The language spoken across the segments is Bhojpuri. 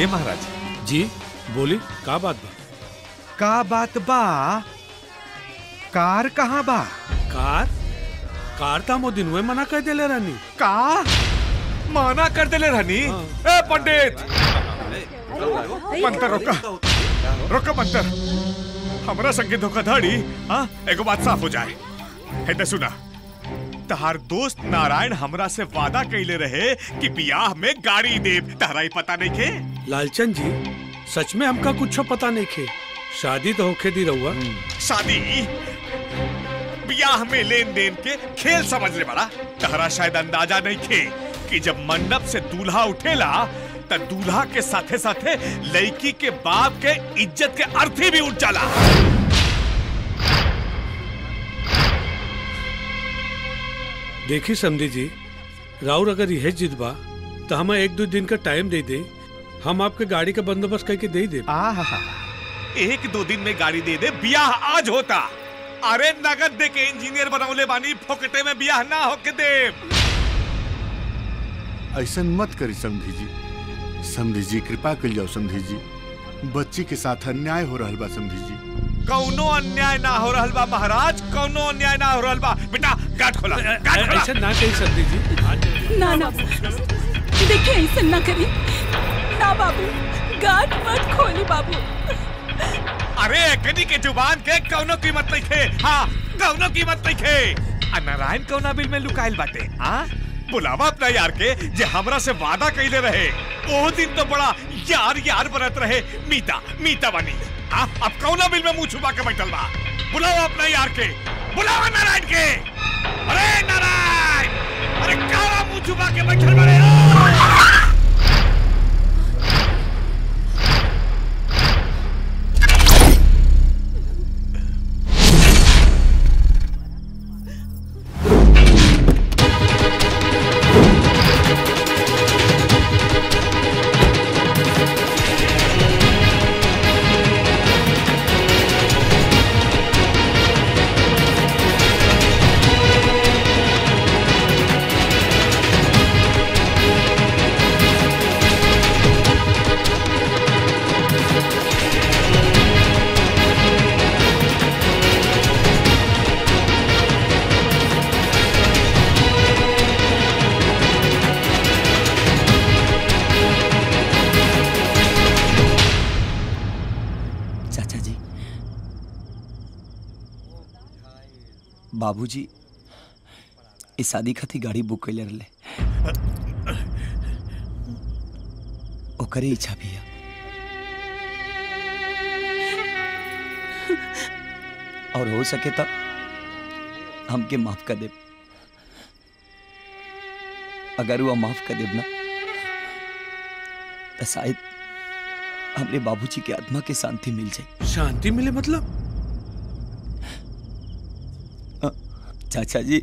ए महाराज जी बोली का बात बा का बात बा कार कहाँ बा कार कार था मो दिन मना कर देले रानी का माना कर देले रहनी ए पंडित मंतर रोका रोका मंतर हमरा संगे धोखाधड़ी हाँ एगो बात साफ हो जाए है तो सुना तहार दोस्त नारायण हमरा से वादा कैले रहे कि बियाह में गाड़ी देव तहरा ही पता नहीं के लालचंद जी सच में हमका कुछ पता नहीं खे शादी तो होके दी रहुआ शादी बियाह में लेन देन के खेल समझ ले बड़ा तहरा शायद अंदाजा नहीं थे कि जब मंडप से दूल्हा उठेला त दूल्हा के साथे साथे लड़की के बाप के इज्जत के अर्थी भी उठ जाला देखी समझी जी राउर अगर यह जिद बा तो हमें एक दो दिन का टाइम दे दे हम आपके गाड़ी का बंदोबस्त करके दे दे एक दो दिन में गाड़ी दे दे बियाह आज होता अरे नगद दे के इंजीनियर बनौले बानी फोकटे में बियाह ना होके दे ऐसा मत करी समधी जी समधी जी कृपा कर जाओ समधी जी बच्ची के साथ अन्याय हो रहा बा समधी जी कौनो अन्याय ना हो रहल बा महाराज कौनो अन्याय ना हो रहल बा बेटा गाठ खोला गाठ खोला ऐसा ना कही समझी जी ना ना देखिए ऐसे ना करी ना बाबू गाट मत खोली बाबू अरे कनी के जुबान के कौनो कीमत नहीं खे हाँ कौनो कीमत नहीं खे आ नारायण कौना बिल में लुकाइल बाटे हाँ बुलावा अपना यार के जे हमरा से वादा कैले रहे ओ दिन तो बड़ा यार यार बनत रहे मीता मीता बनी हाँ अब कौना बिल में मुंह छुपा के बैठल बा बुलावा अपना यार के बुलावा नारायण के अरे नारायण अरे काला मुंह छुपा के बैठल बड़े चाचा जी बाबूजी इस शादी खातिर गाड़ी बुक कैले रहले ओकरे इच्छा भी है और हो सके तो हमके माफ कर दे अगर वो माफ कर देब ना तो शायद हमरे बाबूजी के आत्मा के शांति मिल जाए शांति मिले मतलब चाचा जी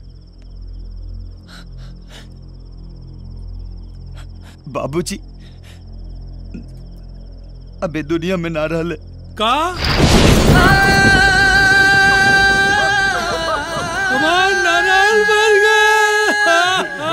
बाबूजी अबे दुनिया में ना रहले का हमार नारायण मर गया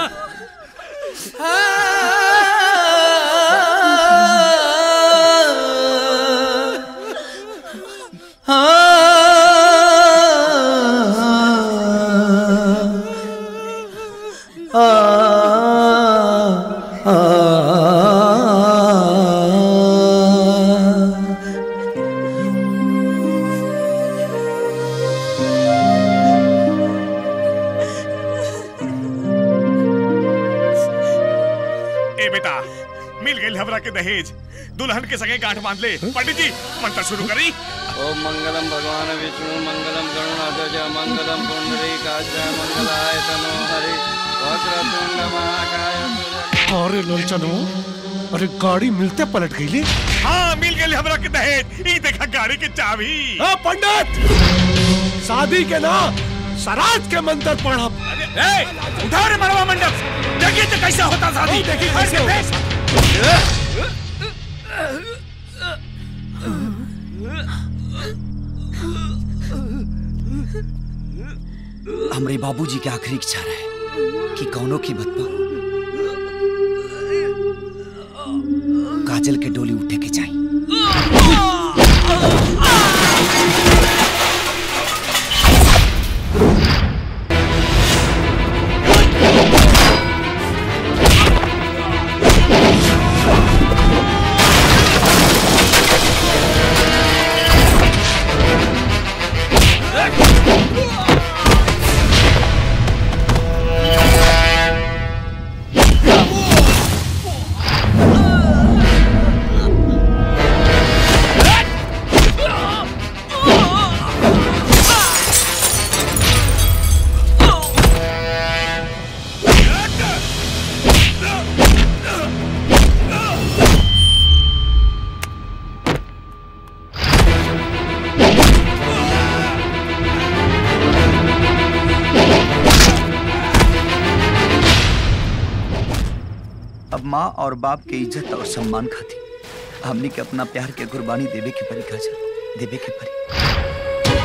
ए बेटा मिल गई हमरा के दहेज दुल्हन के संगे गांठ बांध ले पंडित जी मंत्र शुरू करी ओम मंगलम भगवान विष्णु मंगलम गरुणाध्वज मंगलम पुंडरीकाच मंगलाय तनो हरि वक्रतुंड महाकाय अरे लोलचनो अरे गाड़ी मिलते पलट गई ले हाँ मिल गई हमरा के दहेज ई देखा गाड़ी के चाबी हाँ पंडित शादी के ना सराज के मंत्र पढ़ब ए उठा रे मरवा मंडप देखिए तो कैसा होता शादी देखिए कैसे होता हमरे बाबूजी के आखिरी इच्छा रहे कि कौनो की बत का काजल के डोली उठे के चाहिए अब माँ और बाप के इज्जत और सम्मान खाती हमने के अपना प्यार के कुर्बानी देवे के परी काजल देवे के परी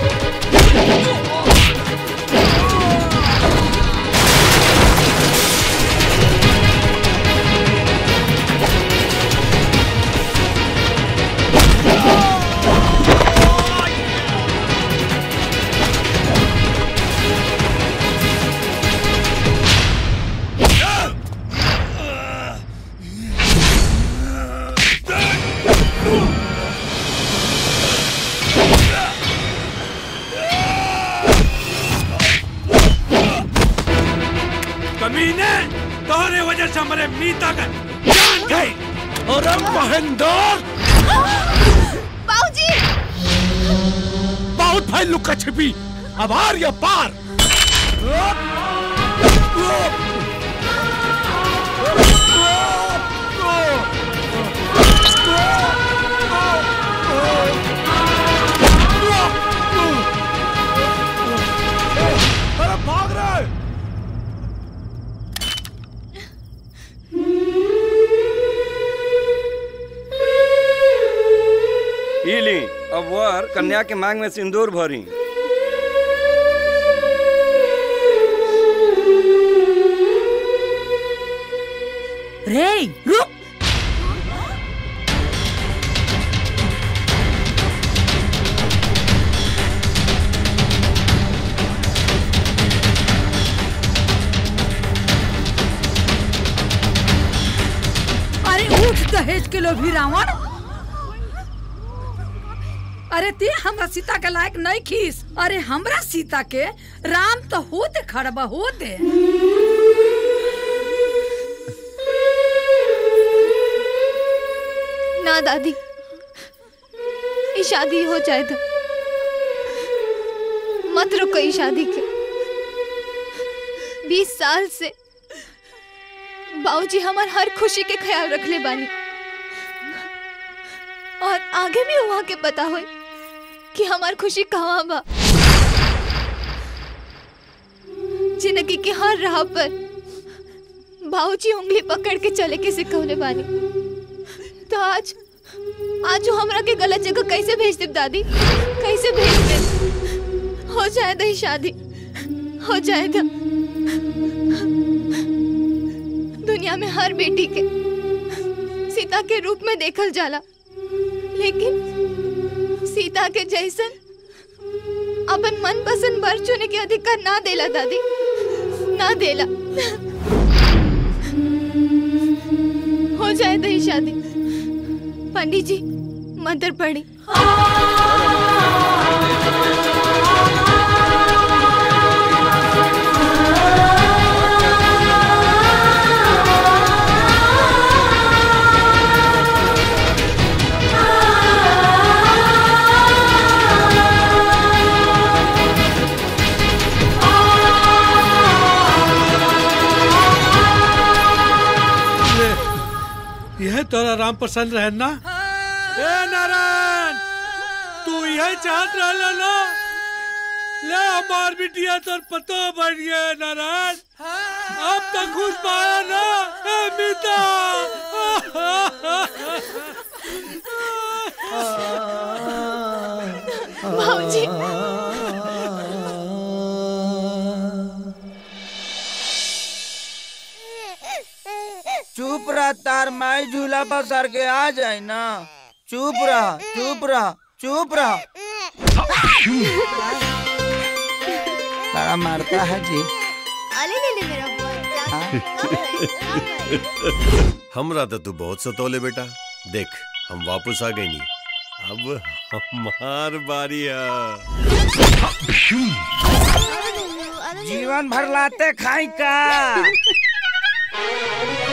कमीने तोहरे वजह से हमारे मीता का जान गई अरे महेंद्र बाबूजी बहुत भाई लुका छिपी अब आर या पार अरे भाग रहे ई ली अब वर कन्या के मांग में सिंदूर भरी रे रुक अरे उठ दहेज के लोभी रावण अरे ते हमरा सीता के लायक नहीं खीस अरे हमरा सीता के राम तो होते खड़बा होते ना दादी ये शादी हो जाए तो मत रुको ये शादी के बीस साल से बाबूजी हमार हर खुशी के ख्याल रख ले बानी और आगे भी वहाँ के पता हो कि हमार खुशी कहाँ बा जिंदगी के हर राह पर बाबूजी उंगली पकड़ के चले के सिखौले बानी तो आज आज वो हमरा के गलत जगह कैसे भेज दे दादी कैसे भेज दे हो जाए दही शादी हो जाए तो दुनिया में हर बेटी के सीता के रूप में देखल जाला लेकिन सीता के जैसन अपन मन पसंद वर चुने के अधिकार ना देला दादी ना देला हो जाए दही शादी पंडित जी मंत्र पढ़ी यह तोरा राम पसंद रहे ना ए नारायण तू यह चाहत रहला ना ले हमार बिटिया तोर पतो बढ़ गया नारायण अब तक खुश पाया ना ए मीता भाऊजी चुप रह तार माई झूला पर सर के आ जाए ना चुप रह चुप रह चुप रह बड़ा मारता है जी अले ले ले मेरा हमरा तो तू बहुत सतोले बेटा देख हम वापस आ गए नहीं अब हमार बारी है जीवन भर लाते खाई का